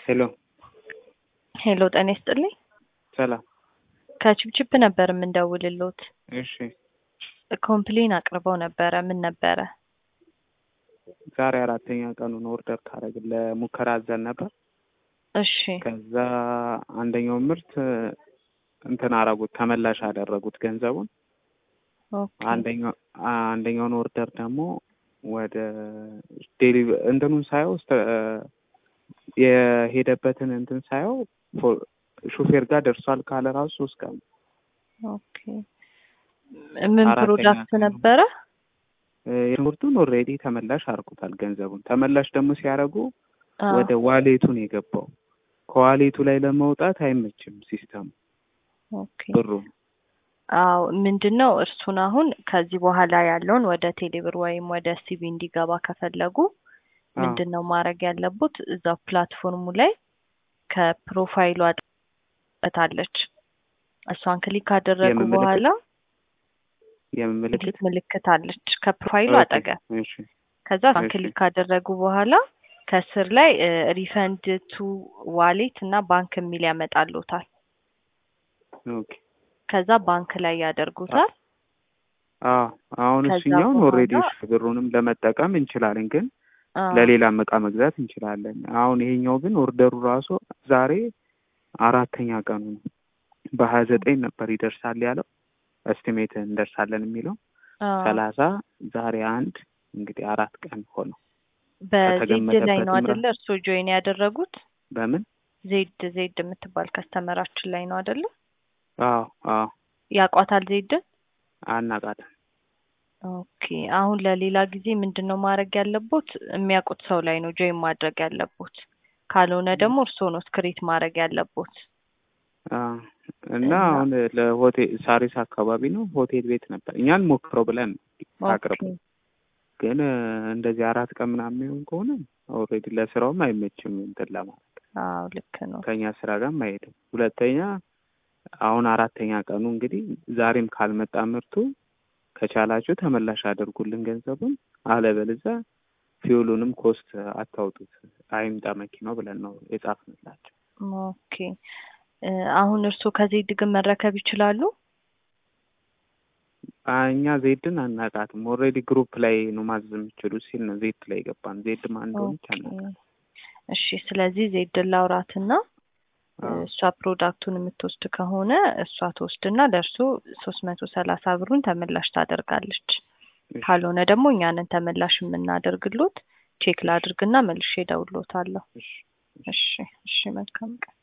ሄሎ ሄሎ ጤና ይስጥልኝ። ሰላም። ከችፕችፕ ነበር የምንደውልሎት። እሺ ኮምፕሌን አቅርበው ነበረ። ምን ነበረ? ዛሬ አራተኛ ቀኑን ኦርደር ካረግን ለሙከራ አዘን ነበር። እሺ ከዛ አንደኛው ምርት እንትን አረጉት ተመላሽ አደረጉት ገንዘቡን። ኦኬ አንደኛው አንደኛውን ኦርደር ደግሞ ወደ ዴሊቨ እንትኑን ሳየው እስተ- የሄደበትን እንትን ሳየው ፎ- ሹፌር ጋር ደርሷል ካለ ራሱ ሶስት ቀን ኦኬ ምን አራተኛ ፕሮዳክት ቀኑ። ነበረ? የትምህርቱን ኦልሬዲ ተመላሽ አድርጉታል ገንዘቡን። ተመላሽ ደግሞ ሲያደርጉ አ፣ ወደ ዋሌቱን የገባው ከዋሌቱ ላይ ለመውጣት አይመችም ሲስተሙ ኦኬ ብሩ አዎ ምንድን ነው እርሱን አሁን ከዚህ በኋላ ያለውን ወደ ቴሌብር ወይም ወደ ሲቢ እንዲገባ ከፈለጉ ምንድን ነው ማድረግ ያለቡት? እዛው ፕላትፎርሙ ላይ ከፕሮፋይሉ አጠታለች እሷን ክሊክ ካደረጉ የምን ምልክት? በኋላ የምን ምልክት ምልክት ምልክት አለች ከፕሮፋይሉ ኦኬ፣ አጠገብ እሺ ከዛ እሷን እሺ። ክሊክ ካደረጉ በኋላ ከስር ላይ ሪፈንድ ቱ ዋሌት እና ባንክ የሚል ያመጣሉታል። ኦኬ ከዛ ባንክ ላይ ያደርጉታል። አዎ አሁን ከዛ እሱኛውን በኋላ- ኦልሬዲ ብሩንም ለመጠቀም እንችላለን፣ ግን አ፣ ለሌላም እቃ መግዛት እንችላለን። አሁን ይሄኛው ግን ኦርደሩ ራሱ ዛሬ አራተኛ ቀኑ ነው። በሀያ ዘጠኝ ነበር ይደርሳል ያለው እስቲሜት እንደርሳለን የሚለው አ፣ ሰላሳ ዛሬ አንድ እንግዲህ አራት ቀን ሆነው በዜድ ላይ ነው ከተገመተበትም አደለ? እርስዎ ጆይን ያደረጉት በምን ዜድ ዜድ የምትባል ከስተመራችን ላይ ነው አደለ? አዎ አዎ ያቋታል ዜድን። አናቃትም ኦኬ አሁን ለሌላ ጊዜ ምንድን ነው ማድረግ ያለቦት? የሚያውቁት ሰው ላይ ነው ጆይን ማድረግ ያለቦት። ካልሆነ ደግሞ እርስዎ ነው ስክሪት ማድረግ ያለቦት። አዎ። እና እና- አሁን ለሆቴል ሳሪስ አካባቢ ነው ሆቴል ቤት ነበር እኛን ሞክረው ብለን አቅርቡ ኦኬ ግን እ፣ እንደዚህ አራት ቀን ምናምን የሚሆን ከሆነ ኦልሬዲ ለስራውም አይመችም እንትን ለማለት አዎ ልክ ነው። ከኛ ስራ ጋርም አይሄድም። ሁለተኛ አሁን አራተኛ ቀኑ እንግዲህ ዛሬም ካልመጣ ምርቱ ከቻላችሁ ተመላሽ አድርጉልን ገንዘቡን፣ አለበለዚያ ፊውሉንም ኮስት አታውጡት አይምጣ መኪናው ብለን ነው የጻፍንላቸው። ኦኬ እ፣ አሁን እርስዎ ከዜድ ግን መረከብ ይችላሉ? አ፣ እኛ ዜድን አናቃትም። ኦልሬዲ ግሩፕ ላይ ነው ማዘዝ የምችሉ ሲል ነው ዜድ ላይ ገባን። ዜድ ማን እንደሆነች ኦኬ አናውቅም። እሺ። ስለዚህ ዜድን ላውራትና አዎ። እሷ ፕሮዳክቱን የምትወስድ ከሆነ እሷ ትወስድና ለእርሱ ሶስት መቶ ሰላሳ ብሩን ተመላሽ ታደርጋለች። እሺ፣ ካልሆነ ደግሞ እኛንን ተመላሽ የምናደርግሎት ቼክ ላድርግና መልሼ እደውልሎታለሁ። እሺ። እሺ እሺ፣ መልካም ቀን።